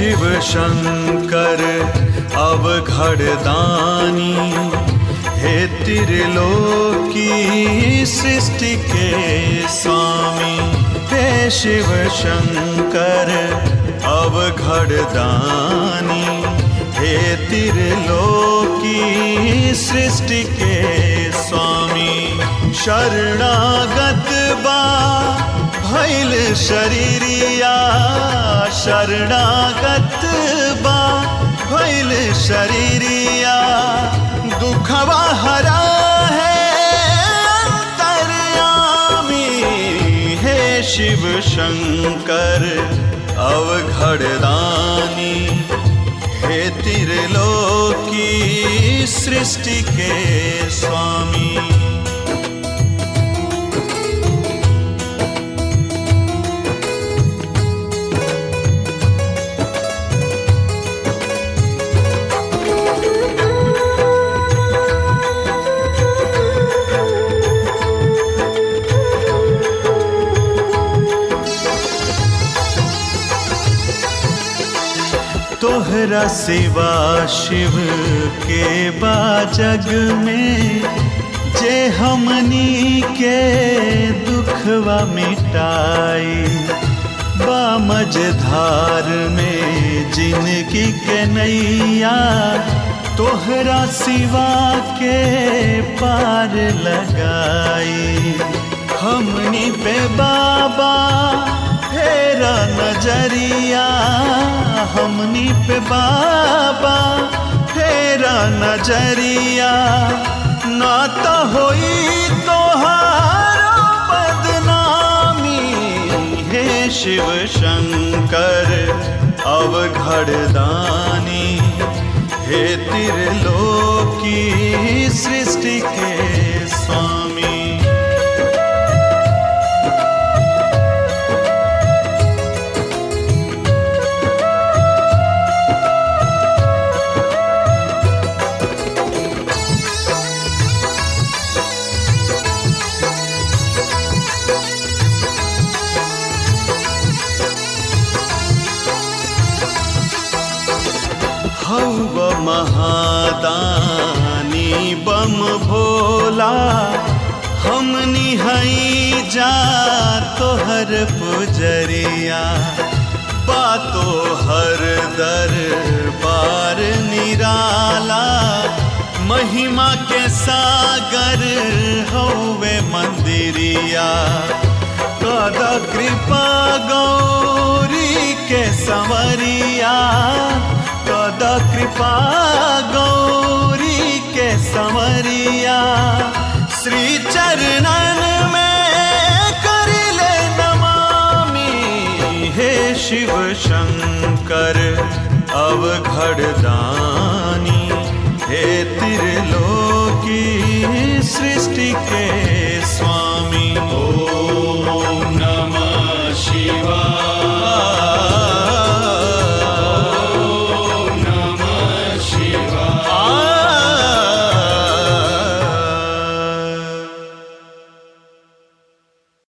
शिव शंकर अब घड़दानी हे त्रिलोकी सृष्टि के स्वामी हे शिव शंकर अब घड़दानी हे त्रिलोकी सृष्टि के स्वामी शरणागत बा भैल शरीरिया शरणागत बा भैल शरीरिया दुखवा हरा है अंतर्यामी हे शिव शंकर अवघड़दानी हे त्रिलोकी सृष्टि के स्वामी तोहरा सिवा शिव के बा जग में जे हमनी के दुखवा मिटाई बा मझधार में जिनकी के नैया तोहरा सिवा के पार लगाई हमनी पे बाबा फेरा नजरिया हमनी पे बाबा फेरा नजरिया ना तो होई तोहारा बदनामी हे शिव शंकर अब घड़दानी हे त्रिलोकी सृष्टि के स्वामी हव महादानी बम भोला हमनी हई जा तोहर पुजरिया बातो हर दर बार निराला महिमा के सागर हवे मंदिरिया कदा कृपा गौरी के संवरिया कद कृपा गौरी के संवरिया श्री चरणन में करिले नमामि हे शिव शंकर अब घड़दानी हे त्रिलोकी सृष्टि के